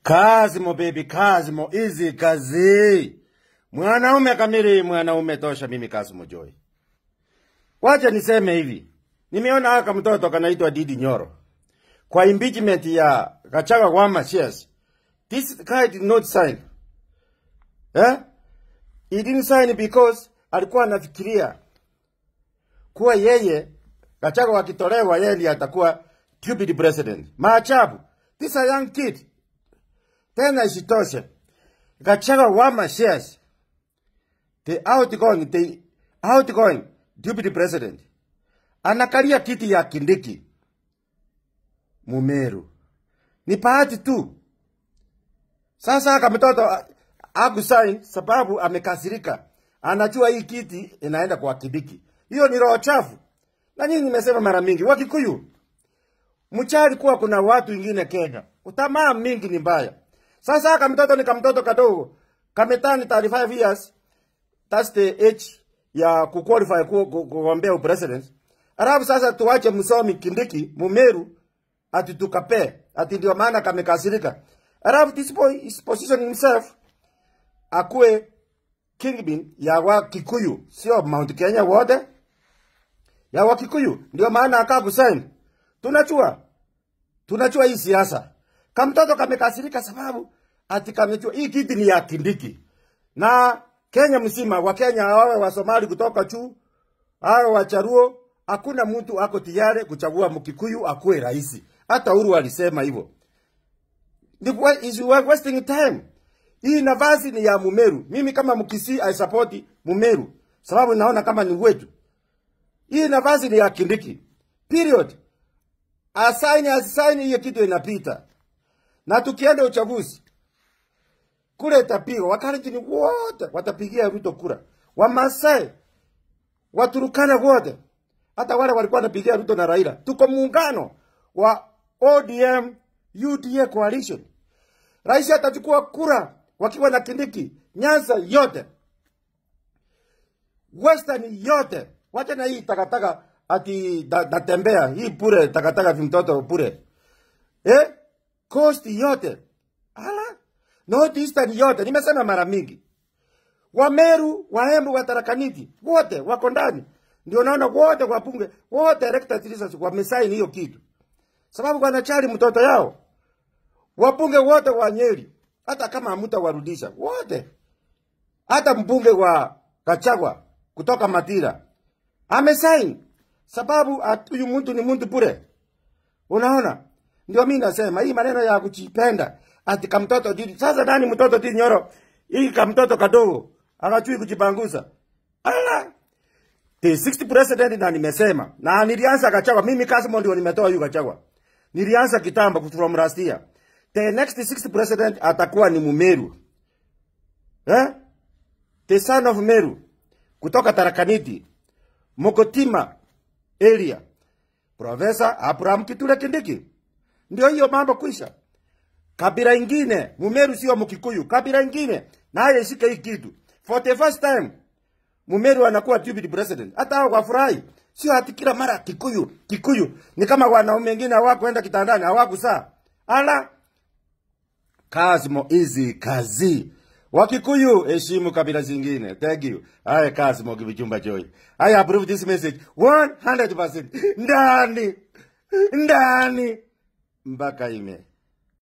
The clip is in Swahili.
Kazimo baby, Kazimo easy kazi. Mwanaume kamili, mwanaume tosha. Mimi Kazimo Joy. Wacha niseme hivi, nimeona haka mtoto kanaitwa Didi Nyoro kwa impeachment ya Gachagua kwa Matias. This guy did not sign. Eh? He didn't sign because alikuwa anafikiria kuwa yeye Gachagua akitolewa yeye ndiye atakuwa deputy president. Maajabu. This a young kid. Tena isitoshe. Gachagua wa Matias. The outgoing, the outgoing deputy president. Anakalia kiti ya Kindiki. Mumeru. Ni bahati tu. Sasa haka mtoto akusain sababu amekasirika. Anajua hii kiti inaenda kwa Kindiki. Hiyo ni roho chafu. Na nyinyi nimesema mara mingi, Wakikuyu mchali kuwa kuna watu wengine Kenya. Utamaa mingi ni mbaya. Sasa haka mtoto ni kamtoto kadogo. Kametani 35 years. That's the age ya kuqualify ku- ku- kugombea upresident. Alafu sasa tuwache msomi Kindiki Mumeru ati tukape ati ndio maana kamekasirika. Alafu this boy is positioning himself akuwe kingpin ya wa Kikuyu, sio Mount Kenya wote ya wa Kikuyu. Ndio maana akaa kusign. Tunajua tunajua hii siasa. Kamtoto kamekasirika sababu ati kamejua hii kiti ni ya Kindiki. Na Kenya mzima wa Kenya wawe wa Somali kutoka juu awe wacharuo, hakuna mtu ako tayari kuchagua Mkikuyu akuwe rais. Hata Uhuru alisema hivyo. Ni wa- is wa- wasting time. Hii nafasi ni ya Mumeru. Mimi kama Mkisii I support Mumeru sababu naona kama ni wetu. Hii nafasi ni ya Kindiki. Period. Asaini asisaini hiyo kitu inapita. Na tukienda uchaguzi kule itapigwa, Wakalenjin wote watapigia Ruto kura, Wamasai, Waturukana wote, hata wale walikuwa wanapigia Ruto na Raila. Tuko muungano wa ODM UDA coalition. Rais atachukua kura wakiwa na Kindiki, Nyanza yote, Western yote. Wacha na hii takataka ati da- natembea hii bure, takataka vimtoto bure eh? Coast yote ala North Eastern yote, nimesema mara mingi. Wameru, Waembu, Watarakaniti wote wako ndani, ndio naona wote wabunge wote elected citizens wamesaini hiyo kitu, sababu wanachari mtoto yao. Wabunge wote wa Nyeri, hata kama hamtawarudisha wote, hata mbunge wa Kachagwa kutoka Matira amesaini, sababu at- huyu mtu ni mtu bure. Unaona, ndio mimi nasema hii maneno ya kujipenda ati kamtoto didi. Sasa nani mtoto didi Nyoro? Hii kamtoto kadogo anachui kujipanguza. Ala, the 60 president na nimesema na nilianza Gachagua. Mimi Kasimo ndio nimetoa huyu Gachagua. Nilianza kitambo from last year. The next 60 president atakuwa ni Mumeru. Eh? The son of Meru kutoka Tarakaniti, Mokotima area. Profesa Abraham Kithure Kindiki. Ndio hiyo mambo kwisha. Kabila ingine, Mumeru sio Mkikuyu, kabila ingine naye ishike hii kitu. For the first time Mumeru anakuwa deputy president. Hata hao wafurahi. Sio ati kila mara Kikuyu, Kikuyu. Ni kama wanaume wengine hawakwenda kitandani, hawakusaa. Ala, Kazimo easy kazi. Wakikuyu heshimu kabila zingine. Thank you. Haya Kazimo Kibichumba Joy. I approve this message 100%. Ndani. Ndani. Mpaka ime.